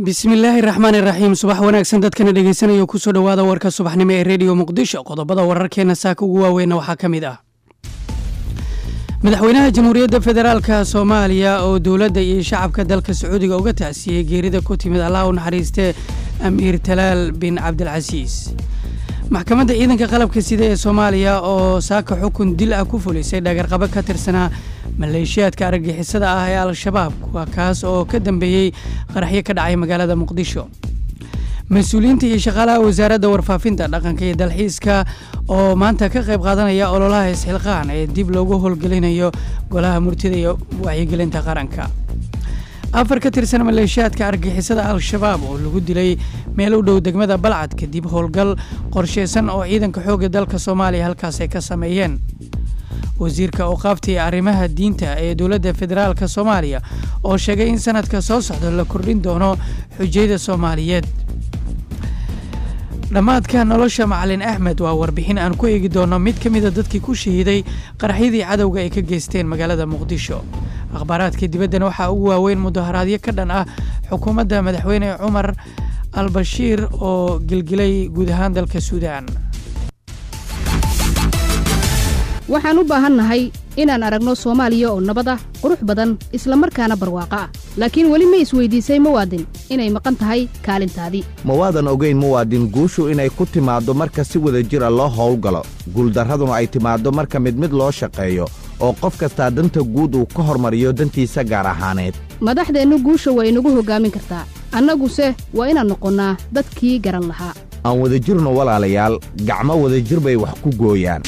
bismillaahi raxmaani raxiim subax wanaagsan dadkana dhegeysanaya kusoo dhowaada warka subaxnimo ee rediyo muqdisho qodobada wararkeena saaka ugu waaweynna waxaa ka mid ah madaxweynaha jamhuuriyadda federaalka soomaaliya oo dowladda iyo shacabka dalka sacuudiga uga tacsiyey geerida ku timid allah u naxariistee amiir talaal bin cabdilcasiis maxkamadda ciidanka qalabka sida ee soomaaliya oo saaka xukun dil ah ku fulisay dhagarqabo ka tirsanaa maleeshiyaadka argagixisada ah ee al-shabaab waa kaas oo ka dambeeyey qaraxyo ka dhacay magaalada muqdisho mas-uuliyiinta iyo shaqaalaha wasaaradda warfaafinta dhaqanka iyo dalxiiska oo maanta ka qayb qaadanaya ololaha isxilqaan ee dib loogu howlgelinayo golaha murtida iyo wacyigelinta qaranka afar ka tirsan maleeshiyaadka argagixisada al-shabaab oo lagu dilay meel u dhow degmada balcad kadib howlgal qorsheysan oo ciidanka xoogga dalka soomaaliya halkaas ay ka sameeyeen wasiirka awqaafta iyo arrimaha diinta ee dowladda federaalka soomaaliya oo sheegay in sanadka soo socda la kordhin doono xujayda soomaaliyeed dhammaadka nolosha macalin axmed waa warbixin aan ku eegi doono mid ka mida dadkii ku shahiiday qaraxyadii cadowga ay ka geysteen magaalada muqdisho akhbaaraadka dibaddana waxaa ugu waaweyn mudaharaadyo ka dhan ah xukuumadda madaxweyne cumar al bashiir oo gelgelay guud ahaan dalka suudaan waxaan u baahannahay inaan aragno soomaaliya oo nabad ah qurux badan isla markaana barwaaqo ah laakiin weli ma isweydiisay muwaadin inay maqan tahay kaalintaadii mawaadan ogayn muwaadin guushu inay ku timaaddo marka si wada jira loo howlgalo guuldarraduna ay timaaddo marka mid mid loo shaqeeyo oo qof kastaa danta guud uu ka hormariyo dantiisa gaar ahaaneed madaxdeennu guusha waa inagu hoggaamin kartaa annaguse waa inaan noqonnaa dadkii garan lahaa aan wada jirno walaalayaal gacmo wadajir bay wax ku gooyaan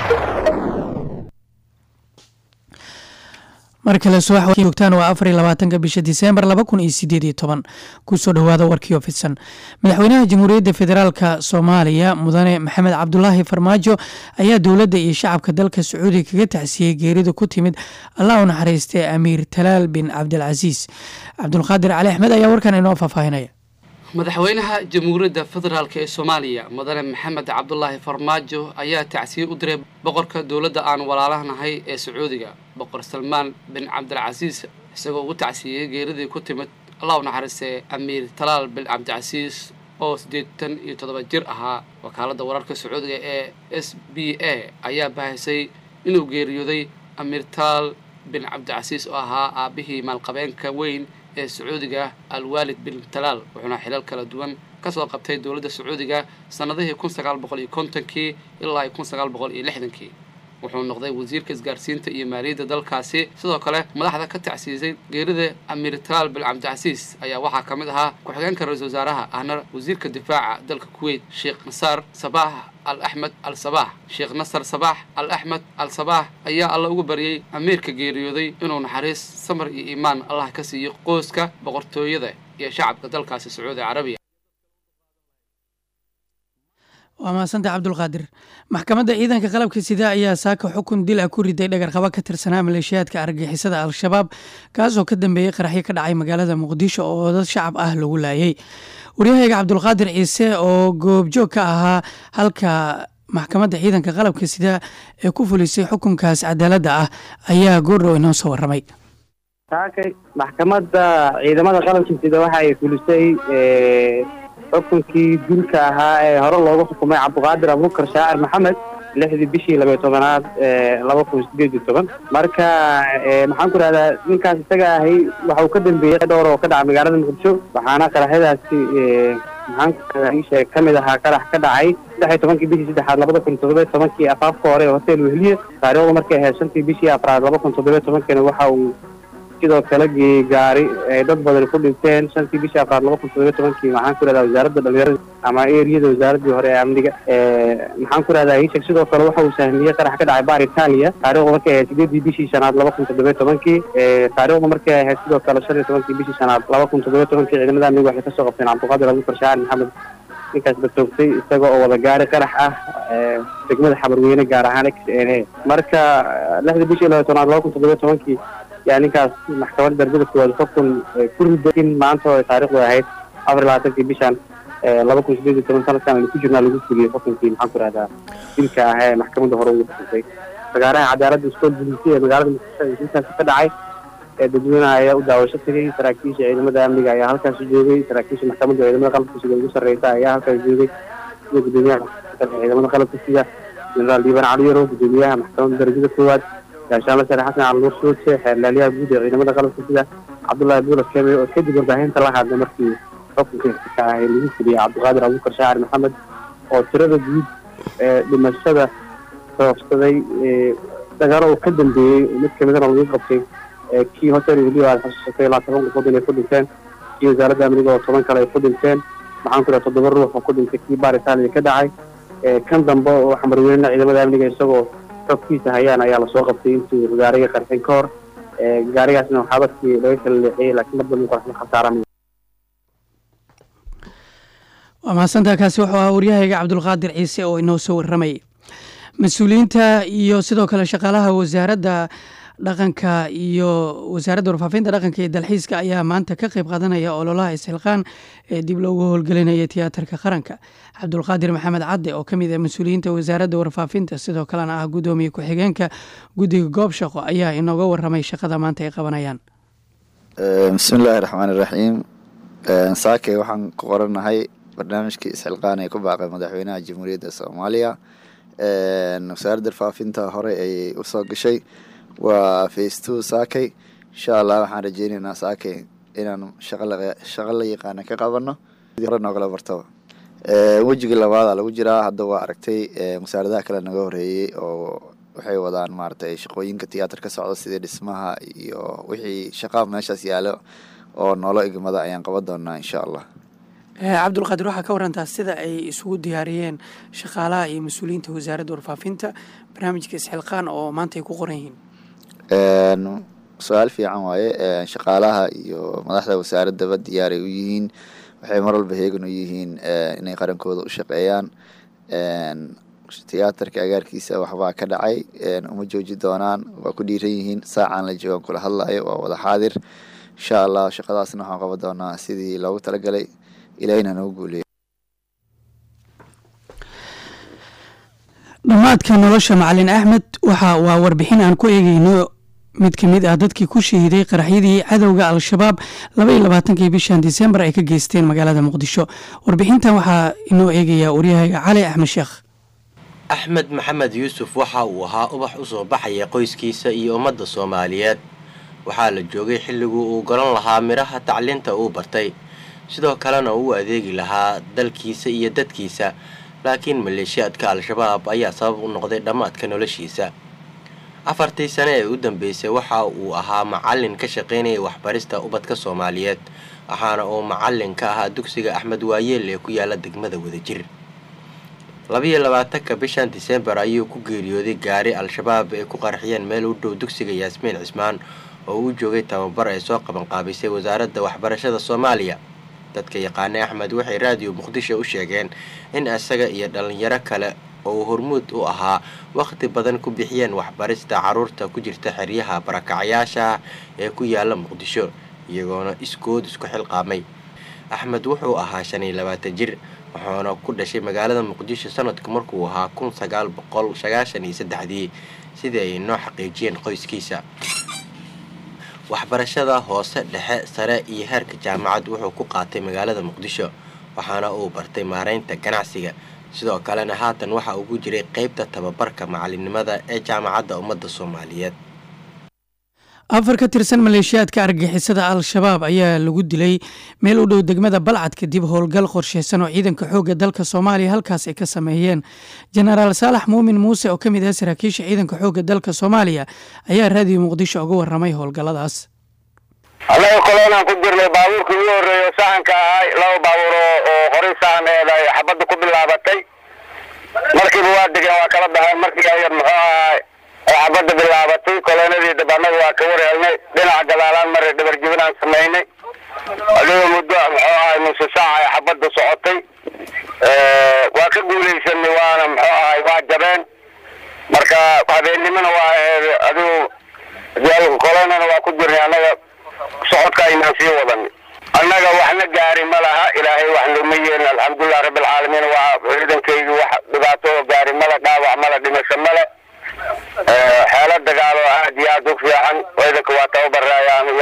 mar kale subax joogtaan waa afar iyo labaatanka bisha diseembar laba kun iyo sideed iyo toban kusoo dhowaada warkii oo fidsan madaxweynaha jamhuuriyadda federaalka soomaaliya mudane maxamed cabdulaahi farmaajo ayaa dowladda iyo shacabka dalka sacuudiga kaga tacsiyey geerida ku timid allah u naxariistee amiir talaal bin cabdilcasiis cabdulqaadir cali axmed ayaa warkan inoo faahfaahinaya madaxweynaha jamhuuriyadda federaalk ee soomaaliya mudane maxamed cabdulaahi farmaajo ayaa tacsiye u diray boqorka dowladda aan walaalahnahay ee sacuudiga boqor salmaan bin cabdilcasiis isagoo ugu tacsiiyey geeridii ku timid allah u naxariistee amiir talaal bin cabdicasiis oo siddeetan iyo toddoba jir ahaa wakaaladda wararka sacuudiga ee s b a ayaa bahisay inuu geeriyooday amiir talaal bin cabdicasiis oo ahaa aabbihii maalqabeenka weyn ee sacuudiga alwaalid bin talaal wuxuuna xilal kala duwan kasoo qabtay dowladda sacuudiga sannadihii kun sagaal boqol iyo kontonkii ilaa kun sagaal boqol iyo lixdankii wuxuu noqday wasiirka isgaarsiinta iyo maaliyadda dalkaasi sidoo kale madaxda ka tacsiisay geerida amiir talaal bin cabdicasiis ayaa waxaa ka mid ahaa ku-xigeenka ra-isul wasaaraha ahna wasiirka difaaca dalka kuweyt sheekh nasaar sabaax al axmed al sabaax sheekh nasar sabaax al axmed al sabaax ayaa alla ugu baryey amiirka geeriyooday inuu naxariis samar iyo iimaan allah ka siiyo qoyska boqortooyada iyo shacabka dalkaasi sacuudi carabiya waa mahadsantaha cabdulqaadir maxkamadda ciidanka qalabka sida ayaa saaka xukun dil ah ku riday dhagarqabo ka tirsanaa maleeshiyaadka argagixisada al-shabaab kaasoo ka dambeeyey qaraxyo ka dhacay magaalada muqdisho oo dad shacab ah lagu laayay waryahayga cabdulqaadir ciise oo goobjoog ka ahaa halka maxkamadda ciidanka qalabka sida ee ku fulisay xukunkaas cadaaladda ah ayaa goordhow inoo soo warramay saakay maxkamadda ciidamada qalabka sida waxa ay fulisay xukunkii dilka ahaa ee hore loogu xukumay cabdiqaadir abubakar shaacir maxamed lixdii bishii labayo tobanaad laba kun sideed iyo toban marka maxaan ku rahdaa ninkaas isaga ahay waxa uu ka dambeeyey dhowr oo ka dhaca magaalada muqdisho waxaana qaraxyadaasi maxaan ku rahdaa isheeg ka mid ahaa qarax ka dhacay saddex iyo tobankii bishii saddexaad labada kun toddoba tobankii afaafka hore ee hotel wehliye taariikhdu markay ahayd shantii bishii afraad laba kun toddoba tobankina waxa uu sidoo kale gaari ay dad badan ku dhinteen shantii bishii afraad laba kun toddoba tobankii maxaan ku rahdaa wasaaradda dhalinyarada ama eriyada wasaaradii hore ee amniga maxaan ku rahdaa ishek sidoo kale waxa uu sahmiyey qarax ka dhacay baar italia taarikhdu markay ahayd sideedii bishii shanaad laba kun toddoba tobankii taarikhdu markay ahayd sidoo kale shan iyo tobankii bishii shanaad laba kun toddoba tobankii ciidamada amniga waxay kasoo qabteen cabdiqaadir abubakar shaacir maxamed ninkaas batoogtay isaga oo wada gaari qarax ah degmada xabarweyne gaar ahaan x n a marka lixdii bishii laba tobnaad laba kun toddoba tobankii yaa ninkaas maxkamadda darbada koowaad xukun ku riday in maanta oo taarikhdu ahayd afar iyo labaatankii bishan laba kun sideed iyo toban sanadkan aynu ku jirnaa lagu fuliyey xukunkii maxaan ku rahdaa dilka ah ee maxkamadda hore ugu xukuntay fagaaraha cadaaladda iskool bulisi ee magaalada muqdisho ee dilkaasi ka dhacay dadweynaha ayaa u daawasho tegay saraakiisha ciidamada amniga ayaa halkaasi joogay saraakiisha maxkamadda ciidamada qalabka sida ugu sarreysa ayaa halkaas joogay sida gudoomiyaha ciidamada qalabka sida jenaraal diiban cali yarow gudoomiyaha maxkamadda darajada koowaad gaashaanle sare xasan cali nuur sooje xeerlaaliyaha guud ee ciidamada qalabka sida cabdullaahi buula keme oo kadib warbaahinta la hadlay markii xukunka ka ahay lagu fuliyay cabdiqaadir abuukar shaacir maxamed oo tirada guud ee dhimashada sababsaday dagaalo uu ka dambeeyey mid kamidana lagu qabtay kii hotel weliba aad xusuusatay ilaa toban qofood inay ku dhinteen kii wasaaradda amniga oo toban kale ay ku dhinteen maxaan ku dhaha toddoba ruux oo ku dhintay kii baar itaaliya ka dhacay kan dambe oo xamarweynena ciidamada amniga isagoo xogkiisa hayaan ayaa lasoo qabtay intii gaariga qarxin ka hor gaarigaasna waxaa dadkii laga kala leexiyey laakiin mar dambe qoraxma khasaaran waa mahadsantaa kaasi wuxuu ahaa waryahayga cabdulqaadir ciise oo inoo soo warramayay mas-uuliyiinta iyo sidoo kale shaqaalaha wasaaradda dhaqanka iyo wasaaradda warfaafinta dhaqanka iyo dalxiiska ayaa maanta ka qeyb qaadanaya ololaha isxilqaan ee dib loogu howlgelinaya tiyaatarka qaranka cabdulqaadir maxamed cadde oo ka mid ah mas-uuliyiinta wasaaradda warfaafinta sidoo kalena ah guddoomiye ku-xigeenka guddiga goob shaqo ayaa inooga waramay shaqada maanta ay qabanayaan bismillaahi raxmaan iraxiim saake waxaan ku qoranahay barnaamijkii isxilqaan ee ku baaqay madaxweynaha jamhuuriyadda soomaaliya wasaaradda warfaafinta hore ayay usoo gashay waa face two saakay insha allah waxaan rajeyneynaa saakay inaan shaqo la yaqaana ka qabano hore noogala bartaba wejiga labaada lagu jiraa hadda waa aragtay wasaaradaha kale naga horeeyey oo waxay wadaan maaratay shaqooyinka tiyaatar ka socda sidii dhismaha iyo wixii shaqaa meeshaas yaalo oo noolo igmada ayaan qaban doonaa insha allah cabdulqaadir waxaa ka warantaa sida ay isugu diyaariyeen shaqaalaha iyo mas-uuliyiinta wasaaradda warfaafinta barnaamijka isxilqaan oo maanta ay ku qoran yihiin su-aal fiican waaye shaqaalaha iyo madaxda wasaaraddaba diyaaray u yihiin waxay mar walba heegan u yihiin inay qarankooda u shaqeeyaan tiyaatarka agaarkiisa waxbaa ka dhacay uma jooji doonaan waa ku dhiiran yihiin saacaan la joogan kula hadlayo waa wada xaadir insha allah shaqadaasna waxaan qaban doonaa sidii loogu talagalay ilaahina nagu guuleeya dhammaadka nolosha macalin axmed waxa waa warbixin aan ku eegeyno mid ka mid ah dadkii ku shahiiday qaraxyadii cadowga al-shabaab laba iyo labaatankii bishan disembar ay ka geysteen magaalada muqdisho warbixintan waxaa inoo eegaya waryahayga cali axmed sheekh axmed maxamed yuusuf waxa uu ahaa ubax u soo baxaya qoyskiisa iyo ummadda soomaaliyeed waxaa la joogay xilliguu uu garan lahaa midhaha tacliinta uu bartay sidoo kalena uu adeegi lahaa dalkiisa iyo dadkiisa laakiin maleeshiyaadka al-shabaab ayaa sabab u noqday dhammaadka noloshiisa afartii sane ee u dambeysay waxa uu ahaa macallin ka shaqaynaya waxbarista ubadka soomaaliyeed waxaana uu macallin ka ahaa dugsiga axmed waayeel ee ku yaala degmada wadajir labiyo labaatanka bishan disembar ayuu ku geeriyooday gaari al-shabaab ay ku qarxiyeen meel u dhow dugsiga yaasmiin cismaan oo uu joogay tababar ay soo qabanqaabisay wasaaradda waxbarashada soomaaliya dadka yaqaanay axmed waxay raadiyo muqdisho u sheegeen in isaga iyo dhalinyaro kale oo uu hormuud u ahaa wakhti badan ku bixiyeen waxbarista carruurta ku jirta xeryaha barakacyaasha ee ku yaala muqdisho iyagoona iskood isku xilqaamay axmed wuxuu ahaa shan iyo labaatan jir wuxuuna ku dhashay magaalada muqdisho sanadku markuu ahaa kun sagaal boqol sagaashan iyo saddexdii sidii ay noo xaqiijiyeen qoyskiisa waxbarashada hoose dhexe sare iyo heerka jaamacad wuxuu ku qaatay magaalada muqdisho waxaana uu bartay maaraynta ganacsiga sidoo kalena haatan waxa ugu jiray qeybta tababarka macalinimada ee jaamacadda ummadda soomaaliyeed afar ka tirsan maleeshiyaadka argagixisada al-shabaab ayaa lagu dilay meel u dhow degmada balcad kadib howlgal qorsheysan oo ciidanka xoogga dalka soomaaliya halkaas ay ka sameeyeen jenaraal saalax muumin muuse oo ka mid ah saraakiisha ciidanka xoogga dalka soomaaliya ayaa raadiyo muqdisho uga waramay howlgalladaas annaga kolonaan ku jirnay baabuurkii ugu horreeya sahanka ahay laba baabuur oo horay sahaneed ay xabadda ku bilaabatay markiiba waa degeen waa kala baxeen markii ayar muxuu ahay ay xabadda bilaabatay kolonadii dab annaga waa ka warhelnay dhinaca gadaalaan maray dhabarjibinaan samaynay adiga muddo muxuu ahay nusu saaca ay xabadda socotay waa ka guulaysanay waana muxuu ahay waa jabeen marka habeennimona waa aheed adigu kolonana waa ku jirnay annaga socodka aynaan sii wadan annaga waxna gaari ma laha ilaahay wax nooma yeelin alxamdulilah rabbilcaalamiin waa ciidankaygi wax dhibaato oo gaari male dhaawac male dhimasho male xeelo dagaalo aad iyo aad u fiican ciidanka waa tababaraya anu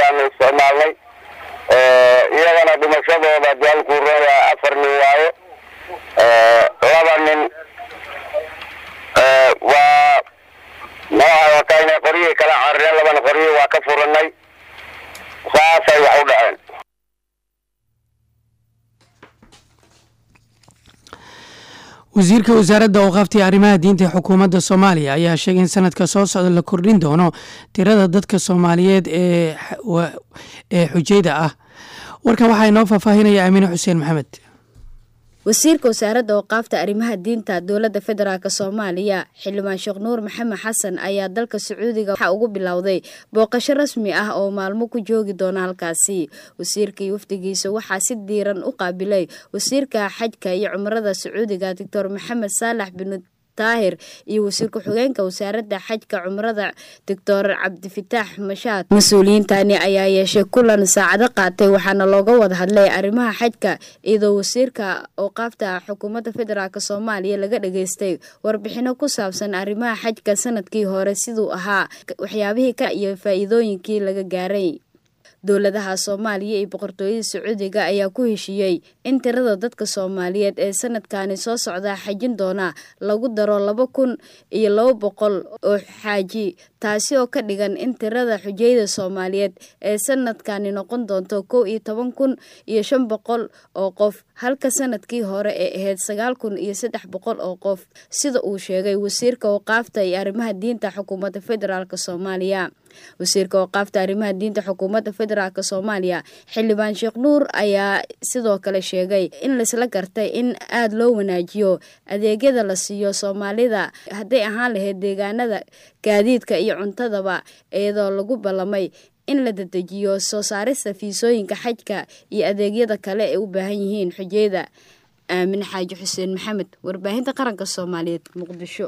wasiirka wasaaradda awqaafta iyo arrimaha diinta ee xukuumadda soomaaliya ayaa sheegay in sanadka soo socda la kordhin doono tirada dadka soomaaliyeed ee ee xujayda ah warkan waxaa inoo faahfaahinaya aamiine xuseen maxamed wasiirka wasaaradda awqaafta arrimaha diinta dowladda federaalk soomaaliya xildhibaan sheekh nuur maxamed xasan ayaa dalka sacuudiga waxaa ugu bilowday booqasho rasmi ah oo maalmo ku joogi doona halkaasi wasiirka iyo wafdigiisa waxaa si diiran u qaabilay wasiirka xajka iyo cumrada sacuudiga doctor maxamed saalax bin taahir iyo wasiir ku-xigeenka wasaaradda xajka cumrada doctor cabdifitaax mashaad mas-uuliyiintani ayaa yeeshay kulan saacado qaatay waxaana looga wada hadlay arrimaha xajka iyadoo wasiirka awqaafta xukuumadda federaalk soomaaliya laga dhageystay warbixino ku saabsan arrimaha xajka sanadkii hore siduu ahaa waxyaabihii ka iyo faa-iidooyinkii laga gaaray dowladaha soomaaliya iyo boqortooyada sacuudiga ayaa ku heshiiyey in tirada dadka soomaaliyeed ee sanadkani soo socda xajin doona lagu daro laba kun iyo laba boqol oo xaaji taasi oo ka dhigan in tirada xujayda soomaaliyeed ee sanadkani noqon doonto kow iyo toban kun iyo shan boqol oo qof halka sanadkii hore ee ahayd sagaal kun iyo saddex boqol oo qof sida uu sheegay wasiirka waqaafta iyo arrimaha diinta xukuumadda federaalk soomaaliya wasiirka waqaafta arrimaha diinta xukuumadda federaalk soomaaliya xildhibaan sheekh nuur ayaa sidoo kale sheegay in laisla gartay in aada loo wanaajiyo adeegyada la siiyo soomaalida hadday ahaan lahayd deegaanada gaadiidka iyo cuntadaba iyadoo lagu ballamay in la dedejiyo soo saarista fiisooyinka xajka iyo adeegyada kale ee u baahan yihiin xujeyda aamin xaaji xuseen maxamed warbaahinta qaranka soomaaliyeed muqdisho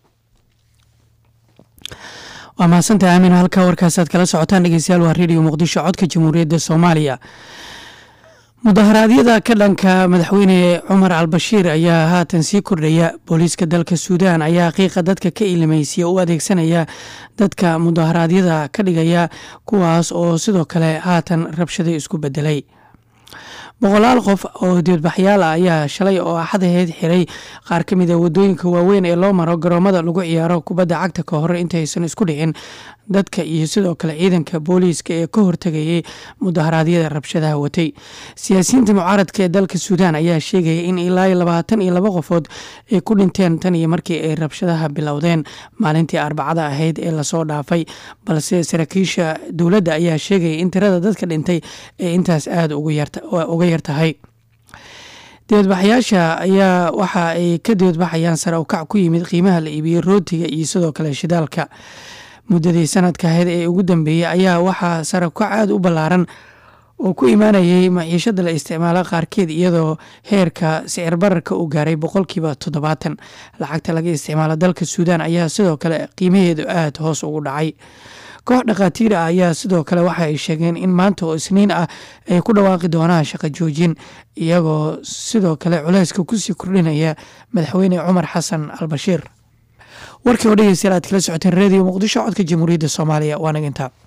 waa mahadsantaha aamin halkaa warkaasaad kala socotaan dhegeystayaal waa redio muqdisho codka jamhuuriyadda soomaaliya mudaharaadyada ka dhanka madaxweyne cumar albashiir ayaa haatan sii kordhaya booliiska dalka suudaan ayaa qiiqa dadka ka ilimaysiya u adeegsanaya dadka mudaharaadyada ka dhigaya kuwaas oo sidoo kale haatan rabshado isku bedelay boqolaal qof oo dibadbaxyaal ah ayaa shalay oo axadaheed xiray qaar ka mid a wadooyinka waaweyn ee loo maro garoomada lagu ciyaaro kubadda cagta ka hore intaysan isku dhicin dadka iyo sidoo kale ciidanka booliiska ee ka hortegayay mudaharaadyada rabshadaha watay siyaasiyiinta mucaaradka ee dalka suudaan ayaa sheegaya in ilaa labaatan iyo laba qofood ay ku dhinteen tan iyo markii ay rabshadaha bilowdeen maalintii arbacada ahayd ee lasoo dhaafay balse saraakiisha dowladda ayaa sheegaya in tirada dadka dhintay ee intaas aada uga yartahay dibadbaxyaasha ayaa waxa ay ka dibadbaxayaan sare ukac ku yimid qiimaha la iibiyey rootiga iyo sidoo kale shidaalka muddadii sanadka ahayd ee ugu dambeeyey ayaa waxaa sare ukac aada u ballaaran oo ku imaanayay maciishada la isticmaalo qaarkeed iyadoo heerka sicir bararka uu gaaray boqolkiiba toddobaatan lacagta laga isticmaalo dalka suudaan ayaa sidoo kale qiimaheedu aada hoos ugu dhacay koox dhakhaatiir ah ayaa sidoo kale waxa ay sheegeen in maanta oo isniin ah ay ku dhawaaqi doonaan shaqo joojin iyagoo sidoo kale culeyska kusii kordhinaya madaxweyne cumar xasan albashiir warkii oo dhegeystayaal aad kala socoteen redio muqdisho codka jamhuuriyadda soomaaliya waa nagintaa